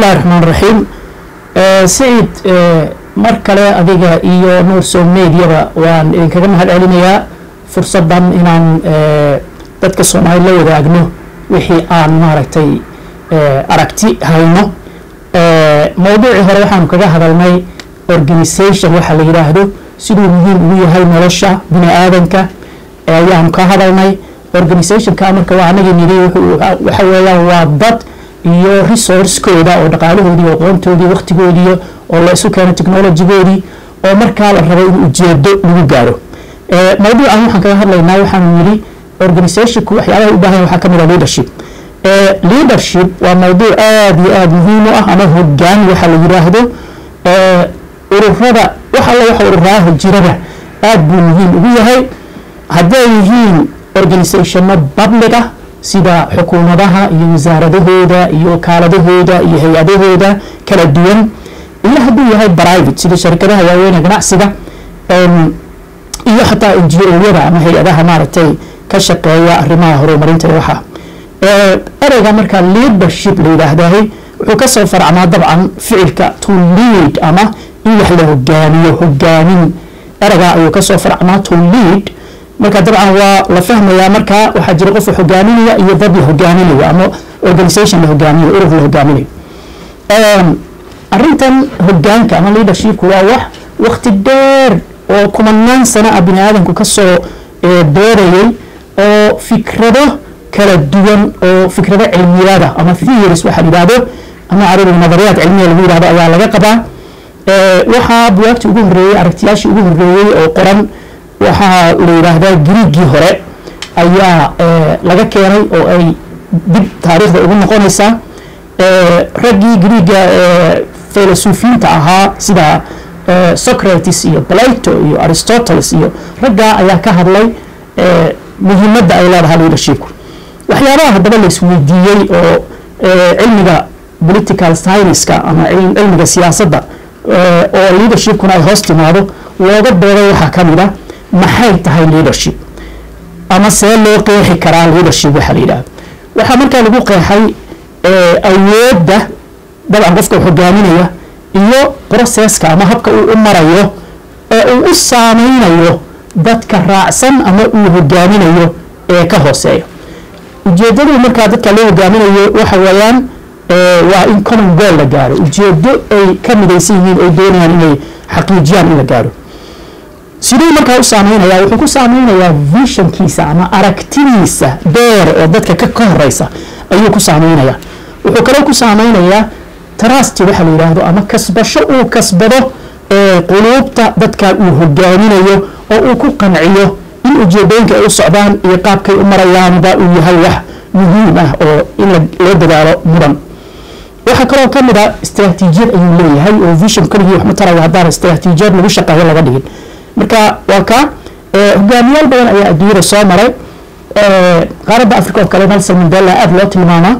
bismillahi raxmaan raxiim saciid mar kale adiga iyo nuurso mediaba waan idinkaga mahad celinayaa fursaddan inaan dadka soomaali la wadaagno wixii aan maaragtay aragti hayno mowduucii hore waxaanu kaga hadalnay organisation waxa la yidhaahdo siduu muhiim ugu yahay nolosha bini aadanka ayaanu ka hadalnay organizationka marka waa anagii nidhi waxa weeyaan waa dad iyo resourcekooda oo dhaqaalahoodii oo aqoontoodii waqtigoodii oo la isu keeno technologygoodii oo markaa la rabo in ujeedo lagu gaaro mawduucan waxaan kaga hadlaynaa waxaanu yidhi organizationku waxyaabaha u baahan waxaa kamid a leadership leadership waa mawduuc aada iyo aada muhiim u ah ama hogaan waxa la yidhaahdo ururada wax alla waxa ururaaha jirada aada buu muhiim ugu yahay hadday yihiin organizationno public ah sida xukuumadaha iyo wasaaradahooda iyo wakaaladahooda iyo hay-adahooda kala duwan iyo hadduu yahay private sida sharikadaha waaweyn ee ganacsiga iyo xataa n g o-yada ama hay-adaha maaragtay ka shaqeeya arrimaha horumarinta ee waxa ereyga markaa leadership la yidhaahdahay wuxuu kasoo faracmaa dabcan ficilka to lead ama in wax la hogaamiyo hogaamin ereygaa ayuu kasoo faracmaa to lead marka dabcan waa la fahmayaa markaa waxaa jira qof hogaaminaya iyo dad la hogaaminayo ama organisation la hogaaminayo urur la hogaaminayo arintan hogaanka ama leadershipku waa wax wakti dheer oo kumanaan sano ah bini aadamku kasoo doorayay oo fikrado kala duwan oo fikrado cilmiyada ama theories waxa yidhahdo ama carabiga nadariyaad cilmiya lagu yidhahdo ayaa laga qabaa waxaa buwaagtii ugu horreeyey aragtiyaashii ugu horreeyey oo qoran waxaa la yidhaahdaa griigii hore ayaa laga keenay oo ay dib taariikhda ugu noqonaysaa raggii griiga filasuufiyiinta ahaa sida socrates iyo plato iyo aristoteles iyo raggaa ayaa ka hadlay muhiimadda ay leedahay leadershipku waxyaabaha haddaba la isweydiiyey oo cilmiga political scienceska ama cilmiga siyaasadda oo leadershipkuna ay hoos timaado looga dooday waxaa ka mid a maxay tahay leadership ama see loo qeexi karaa leadership waxa la yidhahdo waxaa markaa lagu qeexay awoodda dabcan qofka hogaaminaya iyo processka ama habka uu u marayo ee uu u saameynayo dadka raacsan ama uu hogaaminayo ee ka hooseeya ujeedadu markaa dadka loo hogaaminayo waxa weeyaan waa in common goal la gaaro ujeedo ay ka midaysan yihiin ay doonayaan inay xaqiijiyaan in la gaaro siduu markaa u saameynaya wuxuu ku saameynayaa visionkiisa ama aragtidiisa dheer oo dadka ka horeysa ayuu ku saameynayaa wuxuu kaloo ku saameynayaa trust waxa la yidhaahdo ama kasbasho uu kasbado quluubta dadka uu hogaaminayo oo uu ku qanciyo in ujeedooyinka ay u socdaan iyo qaabkay u marayaanba uu yahay wax muhiim ah oo in loo dadaalo mudan waxaa kaloo ka mid a istraatiijiyad ayuu leeyahay oo vision keligii wax ma tarayo haddaan istraatiijiyad lagu shaqeeyo laga dhigin marka waa ka hogaamiyaal badan ayaa adduunyada soo maray qaaradda africa oo kale nelson mandela aada loo tilmaamaa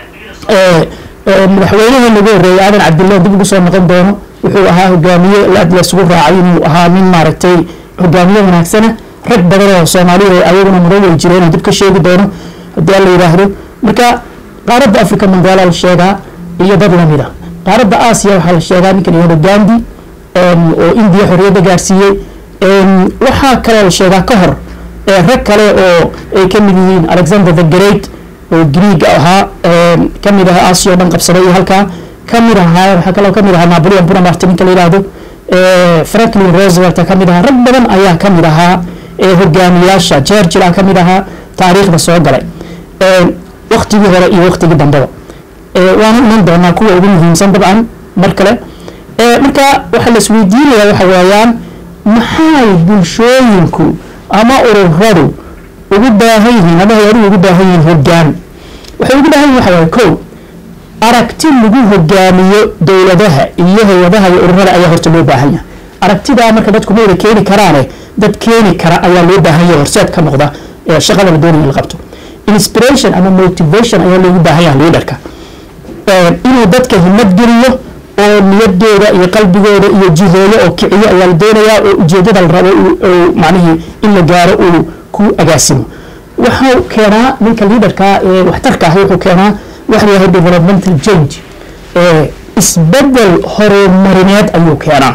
madaxweynaha lagu horreeyay aadan cabdillah dib ugu soo noqon doono wuxuu ahaa hogaamiye aad laysugu raacay inuu ahaa nin maaragtay hogaamiye wanaagsana rag badan oo soomaaliya ayaguna muran way jireen oo dib ka sheegi doono haddii la yidhaahdo marka qaaradda africa mandela la sheegaa iyo dad lamid a qaaradda aasiya waxaa la sheegaa ninka layihahdo gandi oo indiya xorriyadda gaarsiiyey waxaa kaloo la sheegaa ka hor rag kale oo ay ka mid yihiin alexander the great oo greeg ahaa ka mid ahaa aasiya o dhan qabsaday iyo halkaa ka mid ahaa waxaa kaloo ka mid ahaa napoleon bonaparte ninka la yidhaahdo franklin roosevelt ka mid ahaa rag badan ayaa ka mid ahaa hogaamiyaasha churchill a ka mid ahaa taariikhda soo galay waktigii hore iyo waktigii dambeba waana iman doonaa kuwa ugu muhiimsan dabcan mar kale marka waxaa la isweydiinaya waxa weeyaan maxay bulshooyinku ama ururadu ugu baahan yihiin ama hay-aduhu ugu baahan yihiin hogaan waxay ugu baahan yihin waxa waye ko aragti lagu hogaamiyo dowladaha iyo hay-adaha iyo ururada ayaa horta loo baahan yahay aragtidaa marka dadku ma wada keeni karaane dad keeni kara ayaa loo baahan yahay horseed ka noqda ee shaqada la doonaya in la qabto inspiration ama motivation ayaa loogu baahan yahay leaderka inuu dadka himad geliyo oo niyadooda iyo qalbigooda iyo jihooyo oo kiciyo ayaa la doonayaa oo ujeedada la rabo macnihii in la gaaro uu ku agaasimo waxau keenaa ninka leaderka ee waxtarka ah wuxuu keenaa waxa la yidhahdo developmental change isbedel horumarineed ayuu keenaa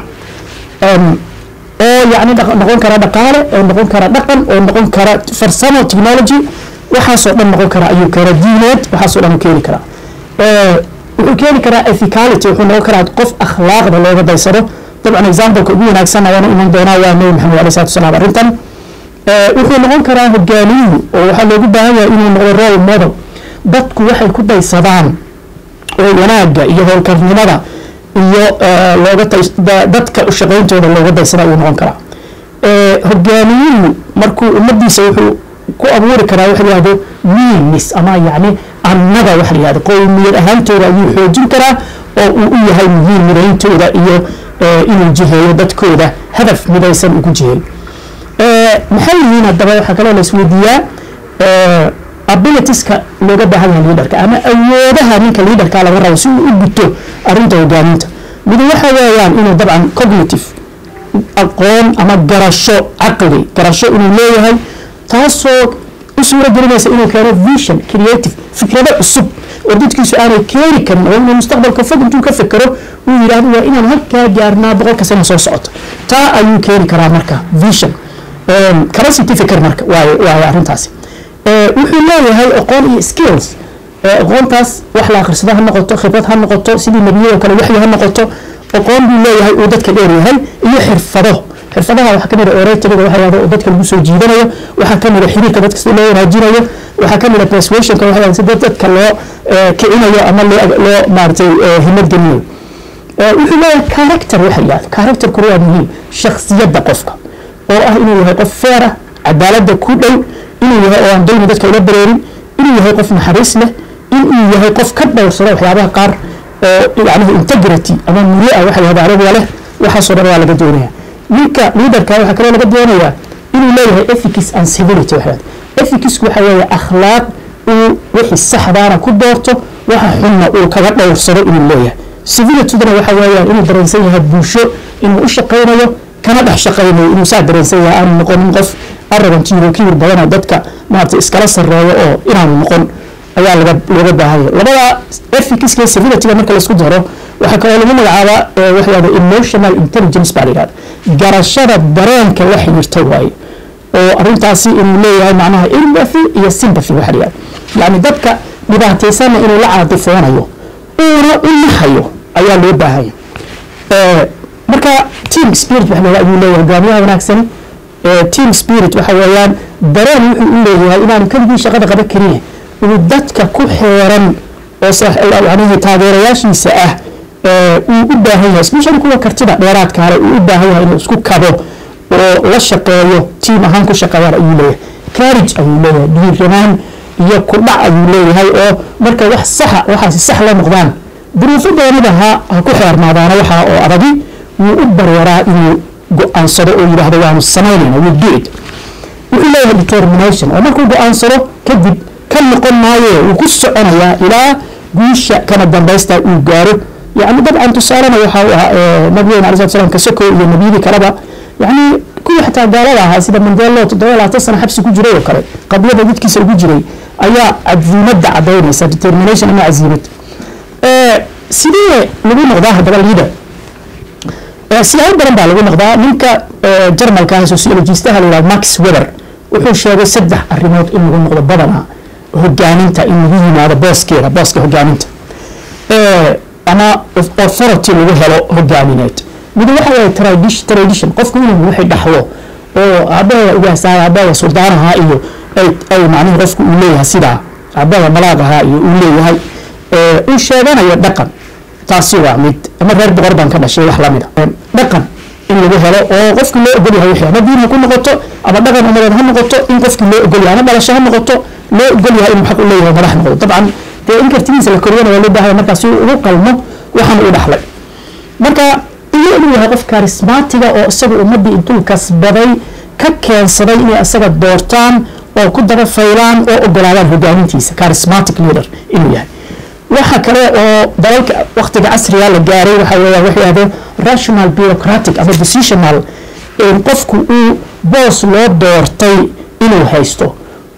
oo yani noqon kara dhaqaale oo noqon kara dhaqan oo noqon kara farsamo technology waxaasoo dhan noqon kara ayuu keena diineed waxaasoo dhan keeni karaa wuxuu keeni karaa ethicality wuxuu noqon karaa qof akhlaaqda looga daysado dabcan exampleka ugu wanaagsan ayaana iman doonaa waa nabi maxamed alai salatu wasalaam arrintan wuxuu noqon karaa hogaamiyuhu oo waxaa loogu baahan yahay inuu noqdo role model dadku waxay ku daysadaan oo wanaagga iyo howlkarnimada iyo looga dadka shaqayntooda looga daysada ayuu noqon karaa hogaamiyuhu markuu ummadiisa wuxuu ku abuuri karaa waxa yihahdo miinis ama yacni annada waxa yihahdo qowmiyad ahaantooda ayuu xoojin karaa oo uu u yahay muhiim midayntooda iyo inuu jiheeyo dadkooda hadaf midaysan ugu jiheeyo maxay yihiin haddaba waxaa kaloo la isweydiiyaa abilitieska looga baahan yahay leaderka ama awoodaha ninka leaderka laga rabo si uu u guto arrinta hogaaminta mid waxa weeyaan inuu dabcan cognitive aqoon ama garasho caqli garasho inuu leeyahay taasoo u suura gelinaysa inuu keeno vision creative fikrado cusub oo dadkiisu aanay keeni karin oo inuu mustaqbalka fog intuu ka fekero uu yidhaahdo waa inaan halkaa gaarnaa boqolka sano soo socoto taa ayuu keeni karaa marka vision capacity fikir marka waayo waayo arrintaasi wuxuu leeyahay aqoon iyo skills aqoontaas wax la akhrisado ha noqoto khibrad ha noqoto sidii nebiyadoo kale waxyi ha noqoto aqoon buu leeyahay uu dadka dheer yahay iyo xirfado xirfadaha waxaa kamid a oratoriga waxa yahdo oo dadka lagu soo jiidanayo waxaa kamid a xiriirka dadka si loo wanaajinayo waxaa kamid a persuasionka waxa yahdo si dadka loo kicinayo ama loo loo maaragtay himad gelinayo wuxuu leeyahay character waxa yahdo characterkuna waa muhiim shakhsiyadda qofka oo ah inuu yahay qof feer ah cadaaladda ku dhow inuu yahay oo aan dulmi dadka ula bareerin inuu yahay qof naxariis leh inuu yahay qof ka dhowrsada waxyaabaha qaar oo yacnihi integrity ama muria waxa yahda arabiga leh waxaasoo dhan waa laga doonaya ninka leaderka waxaa kaloo laga doonayaa inuu leeyahay ethics and civility waxa ethicsku waxa weeye akhlaaq uu wixii saxdaana ku doorto waxa xunna uu kaga dhowrsado inuu leeyahay civilityduna waxa weeyaan inuu dareensan yahay bulsho inuu u shaqaynayo kana dhex shaqaynayo inuu saa dareensan yahay aanu noqonin qof arrogantiiro kibir badanoo dadka maarata iskala sarreeyo oo inaanu noqon ayaa laga looga baahanya labada ethics iyo civilityga marka laisku daro waxaa kaloo lagu magacaabaa waxa yahda emotional intelligence baa la yihahda garashada dareenka la xiriirta waaye oo arrintaasi inuu leeyahay macnaha empathy iyo sympathy waxa la yihahda yacni dadka dhibaataysanna inuu la caadifoonayo uuna u nahayo ayaa loo baahanya marka team spirit waxa la ayuu leeyahay hogaamiyaha wanaagsani team spirit waxa weeyaan dareen wuxuu u leeyahay inaanu keligii shaqada qaban karin uu dadka ku xeeran oo yanihi taageerayaashiisa ah uu u baahan yahay especially kuwa kartida dheeraadka hale uu u baahan yahay inuu isku kabo oo la shaqeeyo tiim ahaan ku shaqeeyaan ayuu leeyahay carriage ayuu leeyahay dhiiranaan iyo kudhac ayuu leeyahay oo marka wax saxa waxaasi sax la noqdaan duruufo doonida ha ha ku xeernaadaana waxa oo adagi wuu u barwaraa inuu go-aansado oo yidhaahdo waanu samaynayna we do it wuxuu leeyahay determination oo markuu go-aansado kadib ka noqon maaye wuu ku soconayaa ilaa guusha kana dambaysta uu gaaro yani dabcan tusaalena waxa uu ahaa nabigeena alai slat slam kasoko iyo nebiyadii kaleba yani kuwii xataa gaalada ahaa sida mandelo toddoba labaatan sana xabsi ku jiray oo kale qablada dadkiisa ugu jiray ayaa casiimadda cadaynaysa determination ama casiimad sidee lagu noqdaa haddaba leader siyaabo badan baa lagu noqdaa ninka jarmalka ah sociologistaha la yihahdo max weber wuxuu sheegay saddex arrimood in lagu noqdo badanaa hogaaminta in lagu yimaado booskeeda booska hogaaminta ama authority lagu helo hogaamineed mid waxa waye tradition tradition qofku inuu wixii dhaxlo oo aabaheeda ugaasahay aabaheeda suldaanaha iyo ay ay macnihi qofku uu leeyahay sidaa aabaheeda malaaqaha iyo uu leeyahay uu sheeganayo dhaqan taasi waa mid ama reer boqor baan ka dhashay wax lamid a dhaqan in lagu helo oo qofkii loo ogol yahay wixii ama diin ha ku noqoto ama dhaqan umadeed ha noqoto in qofkii loo ogol yahay ama dhalasho ha noqoto loo ogol yahay inuu xaq u leeyahay madax noqdo dabcan dee in kartidiisa la koriyana waa loo baahaya markaa si uu ugu qalmo waxaan uu dhaxlay marka iyo inuu yahay qof karismaatiga oo isaga ummaddii intuu kasbaday ka keensaday inay isaga doortaan oo ku daba faylaan oo ogolaadaan hogaamintiisa charismatic leader inuu yahay waxa kale oo dalalka waktiga casriga la gaaray waxa weeya wax yahdo rational bureaucratic ama decisional qofku uu boos loo doortay inuu haysto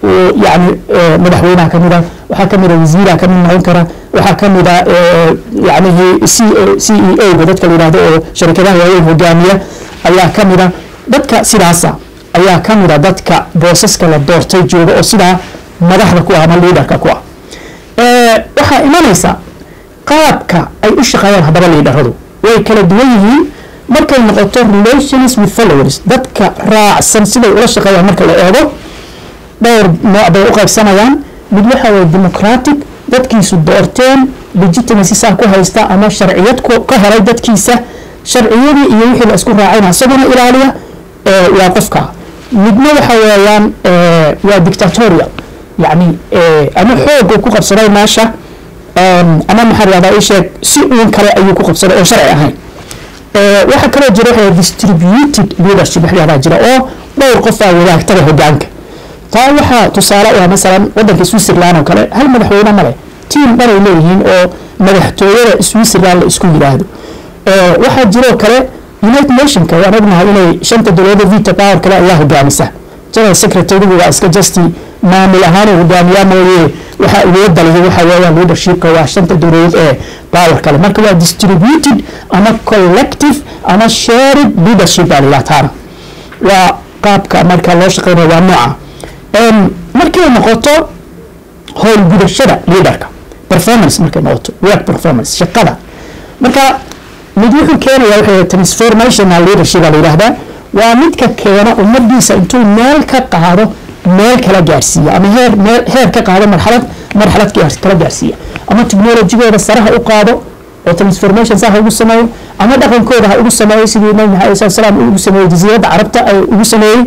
yani madaxweynaha kamid a waxaa kamid a wasiiraha kamid noqon kara waxaa kamid a yanihi c c e o ga dadka la yihahdo oo sharikadaha waaweyn hogaamiya ayaa kamid a dadka sidaasa ayaa kamid a dadka boosaska la doortay jooga oo sidaa madaxda ku ah ama liidarka ku ah waxaa imanaysa qaabka ay u shaqeeyaan haddaba liidaradu way kala duwan yihiin markay noqoto relations with followers dadka raacsan siday ula shaqeeyaan marka la eego dhowr nooc bay u qaybsanayaan mid waxa waye democratic dadkiisu doorteen legitimacy saa ku haysta ama sharciyad ka helay dadkiisa sharciyadii iyo wixii la isku raacayna isaguna ilaaliya waa qofka midna waxa weeyaan waa dictatorial yani ama xoog uu ku qabsaday meesha ama maxaa lahahdaa ii sheeg si uun kale ayuu ku qabsaday oo sharci ahayn waxaa kaloo jira waxa distributed leadership wax lahahdaa jira oo dhowr qof aa wadaagtada hogaanka taa waxaa tusaale u ah masalan wadanka switzerland oo kale hal madaxweyne male tiam dhanay leeyihiin oo madaxtooyada switzerland la isku yidhaahdo waxaa jiroo kale united nationka waan ognahay inay shanta dowlada vita power kale ayaa hogaamisa general secretary waa iska justi maamul ahaan uu hogaamiyaa mooye waxaa awoodda lihi waxa weeyaan leadershipka waa shanta dowladood ee power kale marka waa distributed ama collective ama shared leadership baa lilah taana waa qaabka marka loo shaqeynayo waa nooca markay noqoto howlgudashada leaderka performance markay noqoto work performance shaqada marka mid wuxuu keenaya waxa transformational leadership baa la yidhahdaa waa midka keena ummadiisa intuu meel ka qaado meel kala gaarsiiya ama heer meel heer ka qaado marxalad marxalad kala gaarsiiya ama technologigooda sare ha u qaado oo transformation saa ha ugu sameeyo ama dhaqankooda ha ugu sameeyo sidii nabi maxamed alai salam ugu sameeyey jasiiradda carabta ugu sameeyey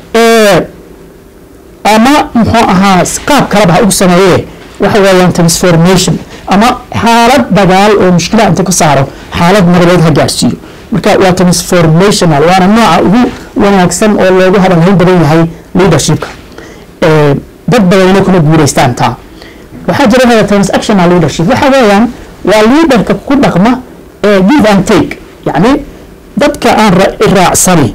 ama muxuu ahaa qaab kaleba ha ugu sameeye waxa weeyaan transformation ama xaalad dagaal oo mushkila inta ka saaro xaalad nabadeed ha gaarsiiyo marka waa transformational waana nooca ugu wanaagsan oo loogu hadalhayn badan yahay leadershipka dad badanina kuna guuleystaan taa waxaa jira hada transactional leadership waxa weeyaan waa leaderka ku dhaqma give and take yacni dadka aan raacsani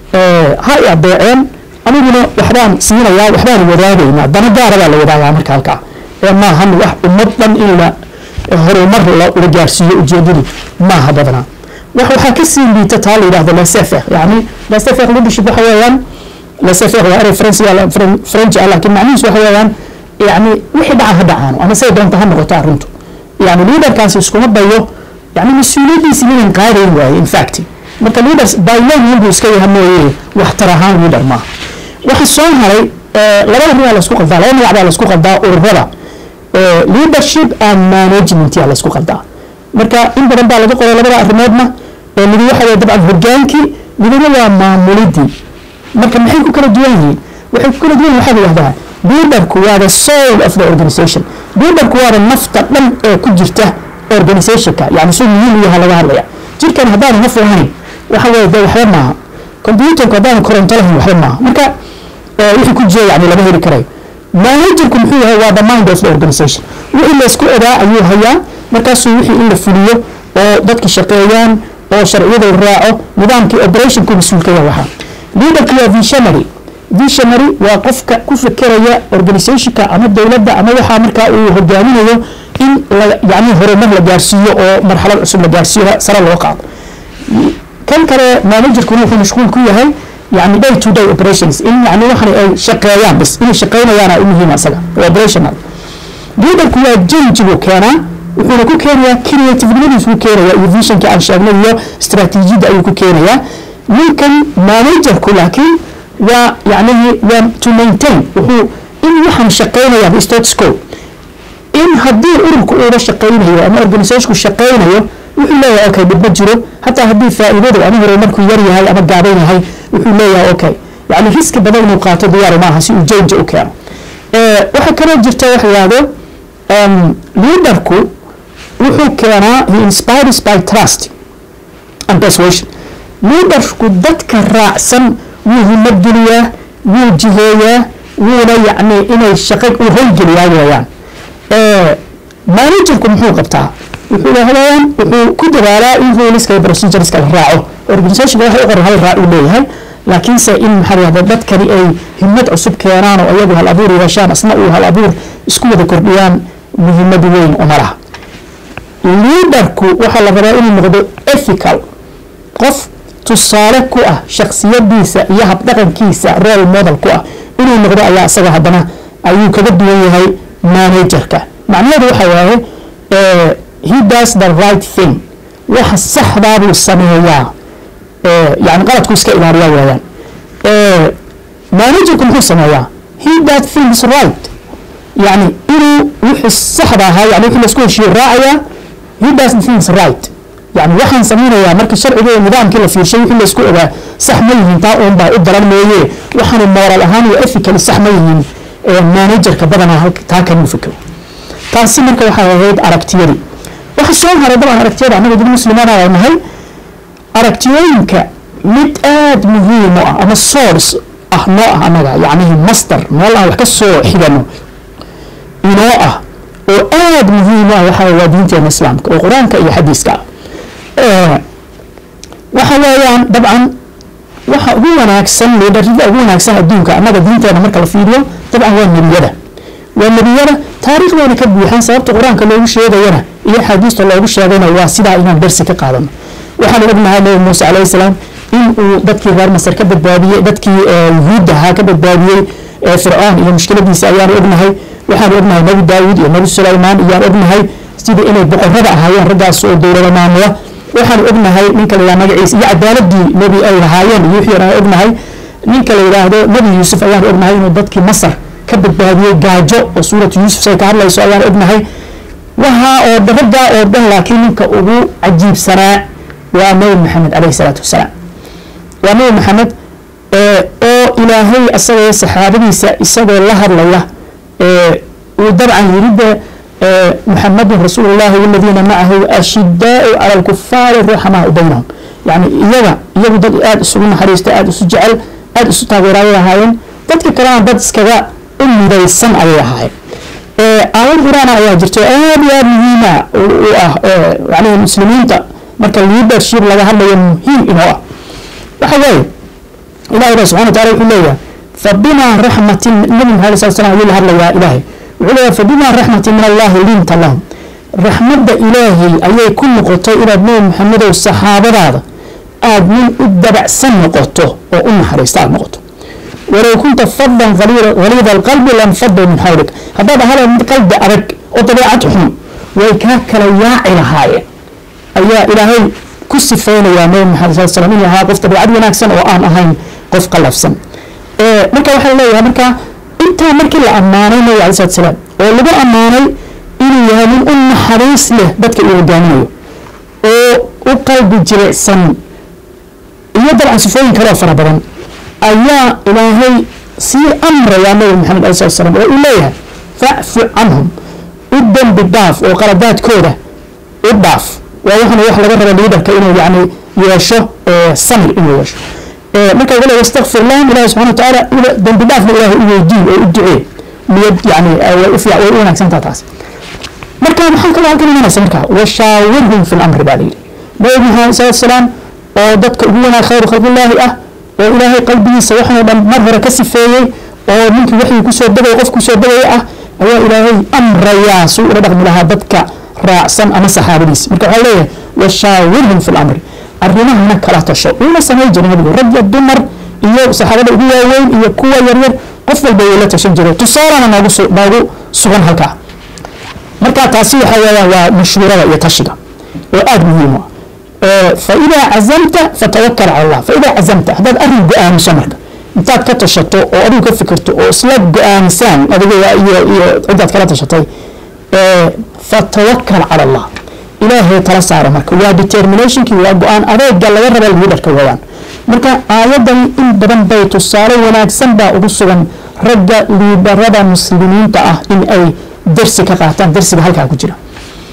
ha i adeeceen aniguna waxbaan siinayaa waxbaan wadaagaynaa dana gaara baa la wadaagaa marka halkaa ee maahan wax ummad dhan in la horumar la gaarsiiyo ujeedadu maaha badanaa wax waxaa ka sii liita taa la yidhahdo lasefer yani lasefer leadership waxa weeyaan lasefer waa erey french french ah laakiin macnihiisu waxa weeyaan yani wixii dhaca ha dhacaano ama say doonta ha noqoto arrintu yani leaderkaasi iskuma dayo yani mas-uuliyadiisi minan qaadayn waaye in fact marka leaders by name inbuu iska yaha mooye waxtar ahaan leader maaha waxa soo haray laba arrin aa laisku qaldaa laba magac baa laisku qaldaa ururada leadership and management yaa laisku qaldaa marka in badan baa laga qoray labada arrimoodna midi waxa weye dabcan hogaankii midina waa maamulidii marka maxay ku kala duwan yihiin waxay ku kala duwan yihin waxaa la yihahdaa leaderku waa the soul of the organization leaderku waa the nafta dhan ee ku jirta organizationka yani suu muhiim u yaha laga hadlaya jirkan haddaanu naf lahayn waxa weye de waxba maaha computerku haddaanu koronto lahayn waxba maaha marka wixii ku jira yani lama heli karayo managerku muxuu yahay waa the mind of the organization wixii laysku ogaa ayuu hayaa markaasuu wixii in la fuliyo oo dadki shaqeeyaan oo sharciyada raaco nidaamkii operationku mas-uulka yahay waxaa leaderku waa visionary visionary waa qofka ku fekeraya organizationka ama dowladda ama waxaa markaa uu hogaaminayo in yani horumar la gaarsiiyo oo marxalad cusub la gaarsiiyo sare loo qaado kan kale managerkuna wuxuu mashquul ku yahay yani day to day operations in yani waxan ay shaqeeyaan bas inay shaqeynayaana u muhiima isaga operational leaderku waa janji buu keenaa wuxuuna ku keenayaa creativenimadiisu ku keenaya iyo visionka aan sheegnay iyo strateejiyadda ayuu ku keenayaa ninkan managerku laakiin waa yacnihi waa to maintain wuxuu in waxaan shaqeynayaa status quo in haddii ururku uuba shaqeynayo ama organizationku shaqeynayo wuxuu leeyahay okay dhib ma jiro hataa haddii faa'iidadu ama horumarku yar yahay ama gaaban yahay wuxuu leeyahay okay yani riski badan inuu qaato diyaar maaha si uu janja u keeno waxaa kaloo jirta wax yidhaahdo leaderku wuxuu keenaa he inspires by trust and persuasion leaderku dadka raacsan wuu himadgeliyaa wuu jiheeyaa wuuna yacni inay shaqo u howlgeliyaa weeyaan managerku muxuu qabtaa wuxuu lahadayaan wuxuu ku dadaalaa in ruleska iyo procedureska la raaco organizationka waxa u qoran hal raac uu leeyahay laakiinse in maxaa lahahda dadkani ay himad cusub keenaan oo iyagu hal abuur yeeshaan asna uu hal abuur isku wada kordhiyaan muhiimad weyn uma laha liidarku waxaa la rabaa inuu noqdo ethical qof tusaale ku ah shaksiyadiisa iyo habdhaqankiisa role model ku ah inuu noqdo ayaa isaga haddana ayuu kaga duwan yahay managerka macnaheedu waxa waaye he does the right thing waxa saxdaa buu sameeyaa yani qaladku iska ilaaliyaa weeyaan managerku muxuu sameeyaa he does things right yani inuu wixii saxda ahaa yani wixii laisku heshiiyo raacayaa he does things right yani waxaan samaynayaa marka sharciga iyo nidaamkii la fiirshay wixii laisku ogaa sax ma yihiin taa uun baa u daran mooye waxaanu moral ahaan iyo ethically sax ma yihiin managerka badanaa taa kanuu fikro taasi marka waxay ahayd aragtiyadii waxa soo haray dabcan aragtiyada annaga dad muslimaana ay nahay aragtiyooyinka mid aada muhiim u ah ama source ah noo ah annaga yacnihi master meel aan wax ka soo xigano inoo ah oo aada muhiim u ah waxa waa diinteena islaamka oo qur-aanka iyo xadiiska ah waxa weeyaan dabcan waxa ugu wanaagsan liidarida ugu wanaagsan adduunka annaga diinteena marka la fiiriyo dabcan waa nebiyada waa nebiyada taariikhdeena ka buuxan sababta qur-aanka loogu sheegayana iyo axaadiista loogu sheegayna waa sidaa inaan darsi ka qaadano waxaan ognahay nabi muuse calayhi salaam in uu dadkii reer masar ka badbaadiyey dadkii yuhuudda ahaa ka badbaadiyey fircoon iyo mushkiladiisa ayaan ognahay waxaan ognahay nabi daawud iyo nabi sulaymaan iyaan ognahay sida inay boqorada ahaayeen raggaas oo dowlada maamula waxaan ognahay ninka la yidhaha magaciisa iyo cadaaladii nebi ay lahaayeen iyo wixii aan ognahay ninka la yidhaahdo nebi yuusuf ayaan ognahay inuu dadkii masar ka badbaadiyey gaajo oo suuratu yuusuf say ka hadlayso ayaan ognahay waxa oo raggaa oo dhan laakiin ninka ugu cajiibsanaa waa nabi maxamed caleyhi salaatu wasalaam waa nabi maxamed oo ilaahay asagoo saxaabadiisa isagoo la hadlaya uu dabcan yiri de محمد رسول الله والذين معه أشداء على الكفار رحماء بينهم يعني إيجا إيجا دد آد سجون حريست آد سجعل آد ستاغير عليها هاين دد كلام دد سكذا أمي ذي السن عليها هاي أول قرآن آيات جرت آد يا مهمة يعني المسلمين تا مركا الليدر شير لها هلا مهم إنه وحوي إلهي سبحانه وتعالى يقول لي فبما رحمة النبي عليه الصلاة والسلام يقول هلا يا إلهي وعلى فبما رحمة من الله لنت لهم رحمة إلهي أي كل قطة إلى ابن محمد والصحابة هذا آد من أدبع سن قطة وأم حريستان قطة ولو كنت فظا غليظ القلب لانفضوا من حولك هذا هذا من قلب أرك وطبيعتهم ويكاك لا إلى هاي أي إلهي كسفين يا نبي محمد صلى الله عليه وسلم إنها قف طبيعة وناكسن وآن أهين قف قلفسن إيه مركا وحي الله مركا intaa markii la ammaanay nabi alai salatu salaam oo lagu ammaanay inuu yahay nin u naxariis leh dadka uu hogaaminayo oo u qalbi jilicsan iyo dabcan sifooyin kaloo fara badan ayaa ilaahay sii amrayaa nabi maxamed alai salatu salaam oo uu leeyahay facfu canhum u dembi dhaaf oo qaladaadkooda u dhaaf waa waxana wax laga raba liidarka inuu yacni yeesho samir inuu yeesho marka wala yastakfir lahum ilahi subxana watacaala dembi dhaafna ilahi u weydiin oo u ducee niyad yani way u fiic way u wanaagsantaa taas marka maxaa kaloo halkan imanaysa marka washaawirhum fi lamri baa layidhi nabi maxamed salatu salaam oo dadka ugu wanaag khayru khalqillaahi ah oo ilaahay qalbigiisa waxanoo dhan mar hore ka sifeeyey oo ninkii waxii kusoo degay qof kusoo degaya ah ayaa ilaahay amrayaa suu ula dhaqmi lahaa dadka raacsan ama saxaabadiisa marka waxaa leeyahay washaawirhum fi lamri arrimahana kala tasho uuna samay jiray nabigu rag iyo dumar iyo saxaabada ugu waaweyn iyo kuwa yaryar qof walba wuu la tashan jiray tusaalana noogu noogu sugan halkaa marka taasi waxa weeyaan waa mashhuurada iyo tashiga oo aada muhiim u ah faidaa cazamta fatawakal cala allah faidaa cazamta haddaad arrin go-aamiso marka intaad ka tashato oo adigu ka fikirto oo isla go-aamisaan adiga iyo iyo ciddaad kala tashatay fatawakal cala allah ilaahay tala saara marka waa determinationkii waa go-aan adeega laga raba liidarka weeyaan marka aayadan in badan bay tusaale wanaagsan baa ugu sugan ragga liidarada muslimiinta ah in ay darsi ka qaataan darsiga halkaa ku jira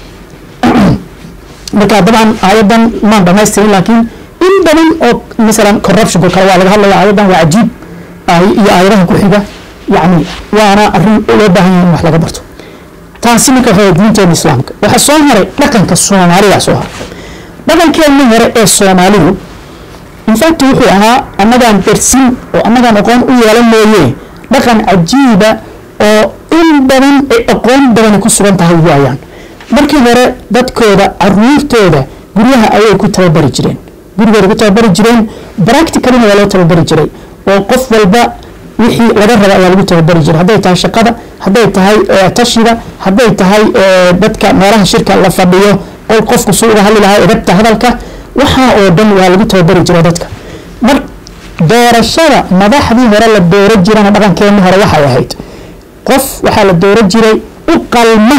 marka dabcan aayadan maan dhamaystirin laakiin in badan oo masalan corruptionka kale waa laga hadlaya aayadan waa cajiib iyo aayadaha ku xiga yacni waana arrin loo baahan yahay in wax laga barto taasi marka waxaa diinteena islaamka waxaa soo haray dhaqanka soomaalida soo haray dhaqankeena hore ee soomaalidu infact wuxuu ahaa annagaan darsin oo annagaan aqoon u yeelan mooye dhaqan cajiiba oo in badan ay aqoon badani ku sugan tahay waayaan markii hore dadkooda caruurtooda guryaha ayay ku tababari jireen gurigooda ku tababari jireen practicalina waa loo tababari jiray oo qof walba wixii laga raba ayaa lagu tababari jiray hadday tahay shaqada hadday tahay tashiga hadday tahay dadka meelaha shirka la fadhiyo qol qofku suu uga hadli lahaa edabta hadalka waxaa oo dhan waa lagu tababari jiray dadka mar doorashada madaxdii hore la dooro jirana dhaqankeeni hore waxay ahayd qof waxaa la dooro jiray u qalma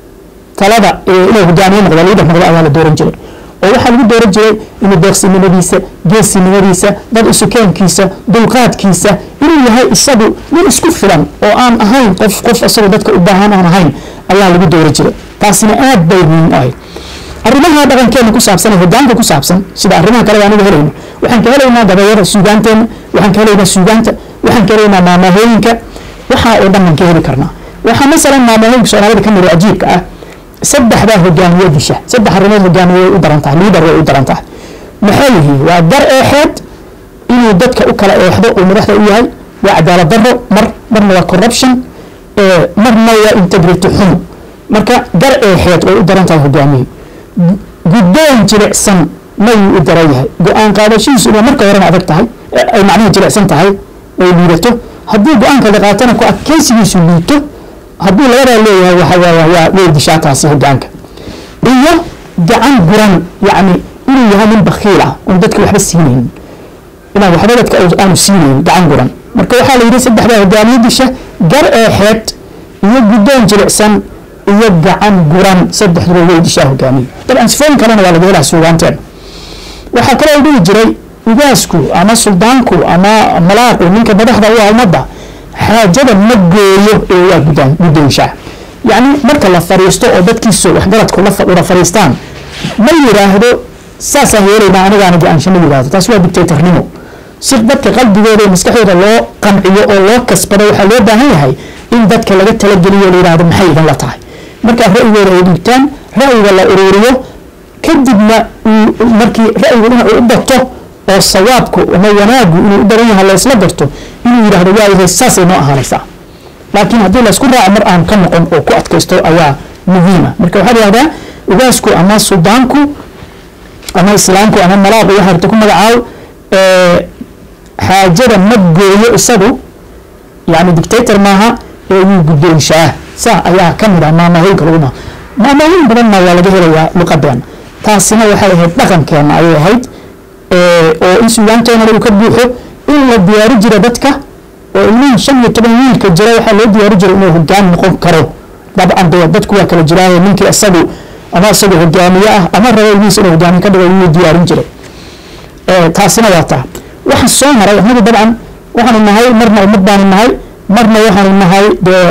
talada inuu hogaamiye noqdo liidar noqdo ayaa la dooran jiray oo waxaa lagu dooran jiray inuu deeqsinimadiisa geesinimadiisa dad isukeenkiisa dulqaadkiisa inuu yahay isagu nin isku filan oo aan ahayn qof qof isagu dadka u baahan aan ahayn ayaa lagu dooran jiray taasina aad bay muhiim ahayd arrimaha dhaqankeena ku saabsan ee hogaanka ku saabsan sida arrimaha kale aniga helayno waxaan ka helaynaa gabayada suugaanteena waxaan ka helaynaa suugaanta waxaan ka helaynaa maamahooyinka waxaa oo dhan aan ka heli karnaa waxaa masalan maamahooyinka soomaalida ka mid oo cajiibka ah saddexdaa hogaamiye disha saddex arrimood hogaamiye way u daran tahay liidar way u daran tahay maxay yihiin waa gar eexeed inuu dadka u kala eexdo uu madaxda u yahay waa cadaalad darro mar marna waa corruption marna waa integrity xumo marka gar eexeed way u daran tahay hogaamiye guddoon jilicsan mayuu u daran yahay go-aan qaadashihiisu inay marka horena adag tahay ay macnaha jilicsan tahay ay liidato haddii go-aanka la qaatana ku adkeysigiisu liito hadduu labadaa leeyahay waxaa waa way dishaa taasi hogaanka iyo gacan guran yacni inuu yahay nin bakiil ah oon dadka waxba siinaynin inaan waxba dadka aanu siinaynin gacan guran marka waxaa la yidhi saddexdaa hogaamiye disha gar eexeed iyo guddoon jilicsan iyo gacan guran saddexduba way dishaa hogaamiye dabcan sifooyin kalena waa laga helaa suugaanteen waxaa kaloo dhihi jiray ugaasku ama suldaanku ama malaaqu ninka madaxda u ah ummadda xaajada ma gooyo ee waa gudaan guddoonshaa yacni marka la fariisto oo dadkiisu waxgaradku la wada fariistaan ma yidhaahdo saasaan yeelaynaa anigaana go-aansho ma yidhaahdo taasi waa dictatornimo si dadka qalbigooda iyo maskaxdooda loo qanciyo oo loo kasbado waxaa loo baahan yahay in dadka laga talageliyo la yidhahdo maxay idin la tahay markaa ra'yigooda ay dhiibtaan ra'yiga la ururiyo kadibna markii ra'yigu dhinacu u bato oo sawaabku ama wanaagu inuu u badan yahay laysla garto inuu yidhahdo waayahay saasay noo ahaanaysaa laakiin haddii laysku raaco mar aan ka noqon oo ku adkaysto ayaa muhiima marka waxaa layihahdaa ugaasku ama suldaanku ama islaamku ama malaaqu waxa harta ku magacaabo xaajada ma gooyo isagu yani dictator maaha ee wuu guddoonshaa saa ayaa ka mid ah maamahooyinka lagu maa maamahooyin badanna waa laga helayaa luqadeena taasina waxay ahayd dhaqankeena ayay ahayd oo in suugaanteena uu ka buuxo in la diyaari jira dadka oo ilmihin shan iyo toban wiilka jira waxaa loo diyaari jiray inuu hogaan noqon karo dabcan dee dadku waa kala jiraaye ninkii isagu ama isagu hogaamiye ah ama rabo ilmihiisa inuu hogaamiye ka dhigo wuu diyaarin jiray taasina waa taa waxa soo maray annagu dabcan waxaanu nahay marna ummad baanu nahay marna waxaanu nahay dee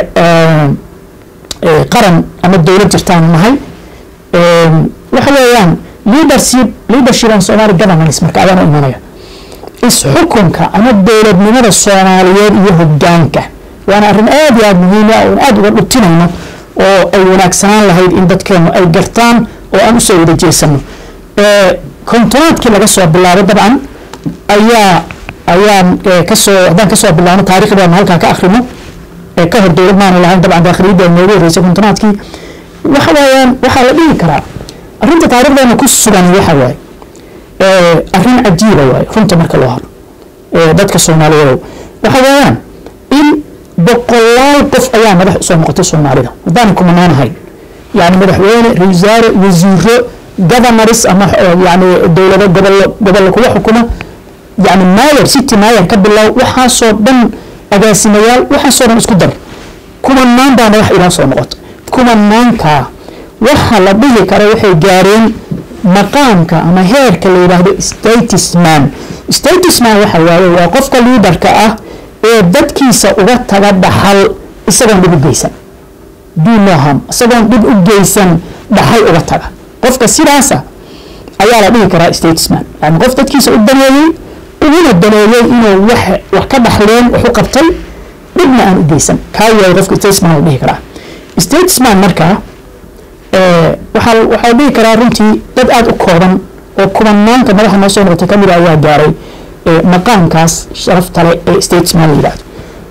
qaran ama dowlad jirtaanu nahay waxa weeyaan leadership leadership and somali governance marka ayaan u imanaya isxukunka ama dowladnimada soomaaliyeed iyo hogaanka waana arrin aad iyo aad muhiim ah oon aad uga dhutinayno oo ay wanaagsanaan lahayd in dadkeenu ay gartaan oo aan usoo wada jeesano kontonaadkii laga soo bilaabo dabcan ayaa ayaan kasoo haddaan kasoo bilaabno taarikhdeena halkaa ka akrino ka hor dowlad maanu lahayn dabcan daakhiliyadda noogu horreysay kontonaadkii waxa weeyaan waxaa la dhihi karaa arrinta taarikhdeena ku sugan waxa waaye arrin cajiiba waaye runta marka loo haro dadka soomaaliyeed waxa weeyaan in boqolaal qof ayaa madax usoo noqotay soomaalida haddaan kumanaan ahayn yani madaxweyne ra-iisaare wasiiro governors ama yani dowlado gobollo gobollo kuwa xukuma yani mayor city mayor ka bilow waxaasoo dhan agaasimayaal waxaasoo dhan isku dar kumanaan baa madax ilaa soo noqotay kumanaankaa waxa la dhihi kara waxay gaareen maqaamka ama heerka la yidhaahdo statusman statusman waxa waaye waa qofka liidarka ah ee dadkiisa uga taga dhaxal isagoon dhib u geysan dunoham isagoon dhib u geysan dhaxal uga taga qofka sidaasa ayaa la dhihi karaa statesman yani qof dadkiisa u daneeyey uguna daneeyey inuu wax wax ka dhaxleen wax u qabtay dhibna aan u geysan kaa yahay qofka statesman la dhihi karaa statesman markaa waxaa waxaa dhihi karaa runtii dad aada u kooban oo kumanaanka madaxa noo soo noqotay kamid ayaa gaaray maqaamkaas sharafta leh ee statesman la yidhahdo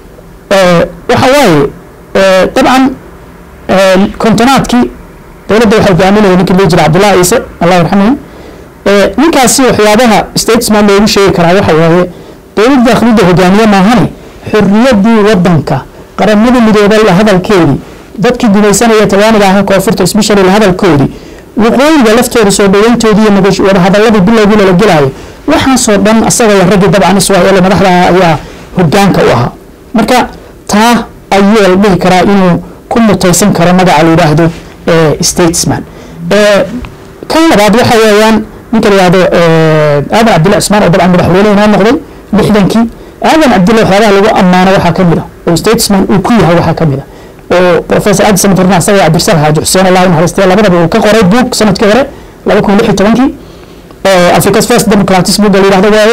waxa waaye dabcan kontonaadkii dowladda waxaa hogaaminaya ninkii loo jira cabdullahi ciise allah yarxamahu ninkaasi waxyaabaha statesman loogu sheegi karaa waxa waaye dowladda daakhlidda hogaamiye maahane xorriyaddii waddanka qaramada midoobay la hadalkeedii dadkii gumaysanaya tawaaniga ahaa koonfurta especially la hadalkoodii waqooyiga laftooda soo dhaweyntoodii iyo wadahadaladii bilowgii lala gelaayo waxaasoo dhan asaga iyo raggii dabcan israa'iil madaxda ayaa hogaanka u ahaa marka taa ayuu la dhihi karaa inuu ku mutaysan karo magaca la yidhaahdo statesman kan labaad waxa weeyaan ninka la yidhahdo aadan cabdilla cismaan oo dabcan madaxweyne inoo noqday lixdankii aadan cabdilla waxyaabaha lagu ammaano waxaa ka mid a oo statesman uu ku yahay waxaa ka mid a oo professor adi samatarna asaga cabdirsal xaaji xuseen allah naxariistay labadaba uu ka qoray buug sanadkii hore laba kun lix iyo tobankii africa's first democratis buugga la yidhahdo waaye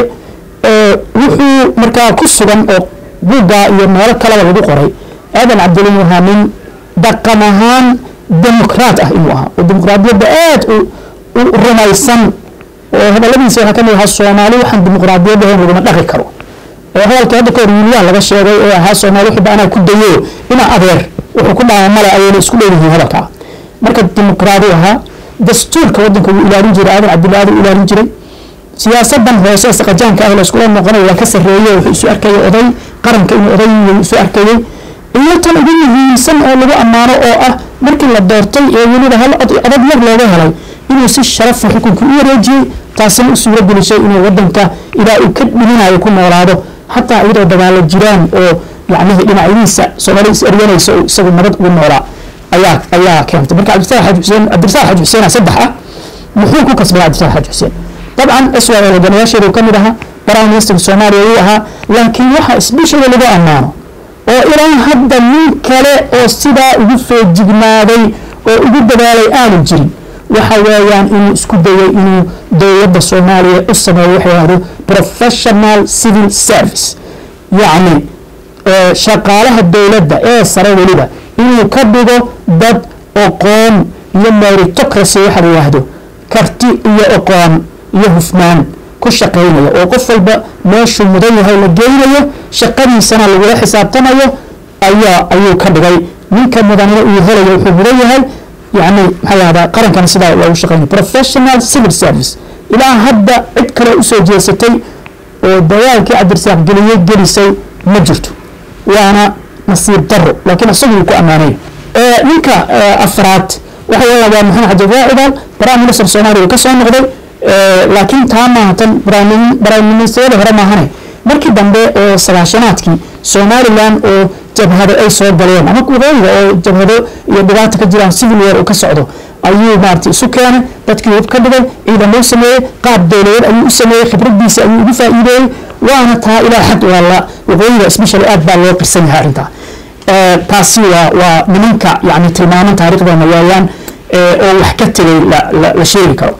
wuxuu markaa ku sugan oo buugga iyo meelo kaleba lagu qoray aadan cabdilla inuu ahaa nin dhaqan ahaan dimuqraat ah inuu ahaa oo dimuqraadiyadda aad u rumaysan oo hadaladiisa waxaa kamid ahaa soomaali waxaan dimuqraadiyad ahayn laguma dhaqi karo hadalkii hadda kahor wiilyaha laga sheegay ee ahaa soomaali wixii anaa ku dayo inaa adeer wuxuu ku dhaama male ayayna isku dheeyihiin hadalkaa marka dimuqraadi ahaa dastuurka waddanka wuu ilaalin jiray aadan cabdillaadi u ilaalin jiray siyaasadan hoose saqajaanka ah la iskula noqonayo waa ka sarreeye wuxuu isu arkayay oday qaranka inuu oday isu arkayay iyo tan ugu muhiimsan oo lagu ammaano oo ah markii la doortay ee weliba hal adag yar looga helay inuu si sharafa xukunkii u wareejiyey taasina u suuro gelisay inuu wadanka ilaa uu ka dhiminayo ku noolaado xataa iyadoo dagaalo jiraan oo yacnihii dhinacyadiisa soomaali is eryanaysa oo isagu nabad ugu noolaa ayaa ayaa keentay marka cabdisaaq xaji xuseen cabdisaaq xaji xuseen saddex ah muxuu ku kasbay cabdisaaq xaji xuseen dabcan israel hogaamiyaasheedu ka mid ahaa prime minister soomaaliya uu ahaa laakiin waxa isbishada lagu ammaano oo ilaa hadda nin kale oo sidaa ugu feejignaaday oo ugu dadaalay aanu jirin waxa weeyaan inuu isku dayay inuu dowladda soomaaliya u sameeyo waxa yahdo professional civil service yacni shaqaalaha dowladda ee sare weliba inuu ka dhigo dad oqoon iyo meritocracy waxa la yidhaahdo karti iyo oqoon iyo hufnaan ku shaqaynaya oo qof walba meeshuu mudan yahay la geynayo shaqadiisana lagula xisaabtamayo ayaa ayuu ka dhigay ninka mudanina uu helayo wuxuu mudan yahay yani maxaa lahdaa qarankana sidaa loogu shaqeynay professional civil service ilaa hadda cid kale usoo jeesatay oo dagaalkii cabdirasaaq geliyey gelisay ma jirto waana nasiib daro laakiin isagu uu ku ammaanay ninka afraad waxa weeya waa maxamed xaji raacidaal prime minister soomaaliya uu ka soo noqday laakiin taa maaha tan prime ministerada hore maahane markii dambe oo sagaashanaadkii somaliland oo jabhado ay soo galeen ama waqooyiga oo jabhado iyo dhibaata ka jiraan civil war uu ka socdo ayuu maarata isu keenay dadkii hub ka dhigay ciidamo u sameeyey qaab dowladeed ayuu u sameeyey khibradiisa ayuu ugu faa'iideeyey waana taa ilaa xad waa la waqooyiga especially aad baa loo qirsan yahay arrintaa taasi waa waa nimanka yani tilmaaman taariikhdeena weeyaan oo wax ka tegay la sheegi karo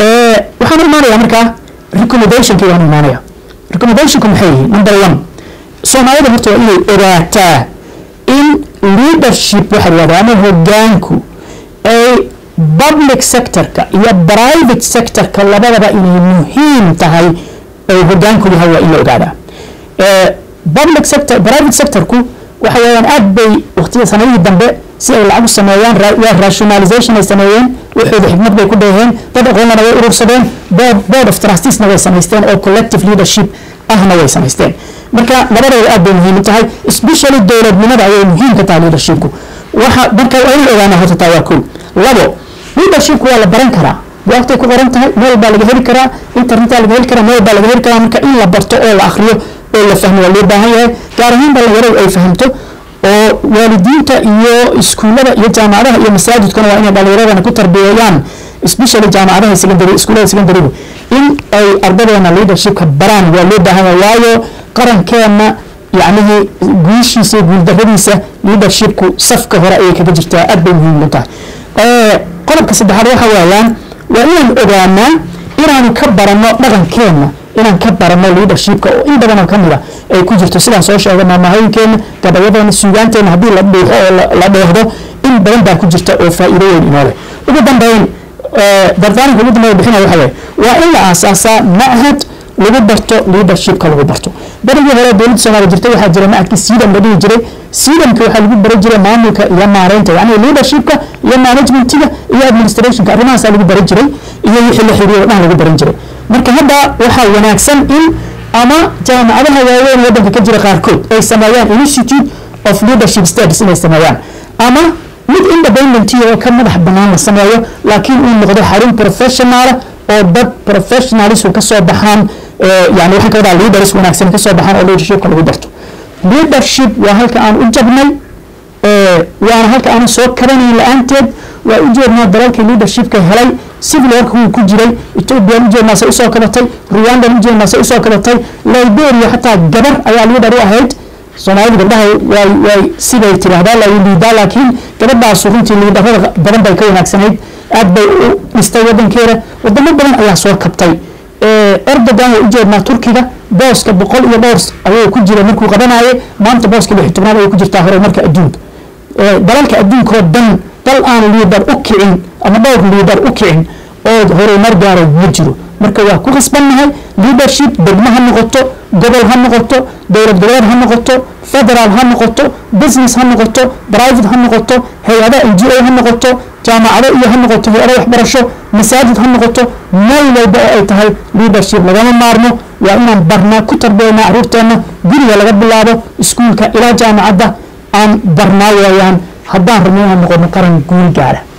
waxaan imaanayaa markaa recommendationkii waan imaanaya recommendationku maxay yihiin number one soomaalida horta waa inay ogaataa in leadership waxa lahahda ama hogaanku ay public sectorka iyo private sectorka labadaba inay muhiim tahay ay hogaanku yahay waa in la ogaadaa public sector private sectorku waxa weeyaan aad bay waqtiga sanadihii dambe si ay lacag u sameeyaan waa rationalization ay sameeyeen waxooda xikmad bay ku dheeheen dad aqoonlana way urursadeen board of trusteesna way samaysteen oo collective leadership ahna way samaysteen marka labadooda aad bay muhiim u tahay especially dowladnimada ayay muhiim ka tahay leadershipku waxa marka waa in ogaana horta taa waa kow labo leadershipku waa la baran karaa waqtay ku qoran tahay meel baa laga heli karaa internetaa laga heli karaa meel baa laga heli karaa marka in la barto oo la akhriyo oo la fahmo waa loo baahan yahay gaar ahaan dhalinyaradu ay fahamto oo waalidiinta iyo iskuullada iyo jaamacadaha iyo masaajidkuna waa inay dhalinyaradana ku tarbiyeeyaan especially jaamacadaha secondary iskuullada secondarygu in ay ardadeena leadershipka baraan waa loo baahan yahay waayo qarankeena yacnihii guushiisa iyo guuldarradiisa leadershipku safka hore ayay kaga jirtaa aad bay muhiim u tahay qodobka saddexaad waxa weeyaan waa inaan ogaanaa inaanu ka baranno dhaqankeena inaan ka barano leadershipka oo in badanoo kamid a ay ku jirto sidaan soo sheegay maamahooyinkeena gabayadeena suugaanteena haddii la dhuuxo oo la dheehdo in badan baa ku jirta oo faa'iido weyn inoo leh ugu dambeyn dardaaranka ugu dambeeya bixinaya waxa weeye waa in la aasaasaa machad lagu barto leadershipka lagu barto berigii hore dowladda soomaaliya jirtay waxaa jira machadka siidam la dhihi jiray siidamka waxaa lagu bari jiray maamulka iyo maareynta yacni leadershipka iyo managementiga iyo administrationka arrimahaasaa lagu bari jiray iyo wixii la xiriiro dhan lagu baran jiray marka hadda waxaa wanaagsan in ama jaamacadaha waaweyn waddanka ka jira qaarkood ay sameeyaan institute of leadership studies inay sameeyaan ama mid independent oo ka madax bannaan la sameeyo laakiin uu noqdo xarun professional oo dad professionalis ka soo baxaan yani waxaan ka wadaa leaders wanaagsan ka soo baxaan oo leadershipka lagu barto leadership waa halka aan u jabnay waana halka aan soo kabanayn la-aanteed waa u jeednaa dalalkii leadershipka helay civil warka wuu ku jiray ethoobiyan u jeednaa say usoo kabatay rwandan u jeednaa say usoo kabatay liberia xataa gabar ayaa leader u ahayd soomaalida gabdhaha way way siday tiraahdaa la liidaa laakiin gabadhaasu runtii liidarada badan bay ka wanaagsanayd aad bay u dhistay wadankeeda wadamo badan ayaa soo kabtay erdogan waa ujeednaa turkiga booska boqol iyo dhowr ayuu ku jira markuu qabanaaye maanta booska lix tobnaad ayay ku jirtaa horumarka adduunka dalalka adduunkoo dhan dal aan liidar u kicin ama dhowr liidar u kicin oo horumar gaaro ma jiro marka waa ku khasbannahay leadership degmo ha noqoto gobol ha noqoto dowlad goboleed ha noqoto federaal ha noqoto business ha noqoto private ha noqoto hay-ada n g o ha noqoto jaamacado iyo ha noqoto hay-ada waxbarasho masaajid ha noqoto meel walba oo ay tahay leadership lagama maarmo waa inaan barnaa ku tarbeynaa caruurteenna guriga laga bilaabo iskuulka ilaa jaamacadda aan barnaa waayaan haddaan rabno inaan noqono qaran guul gaara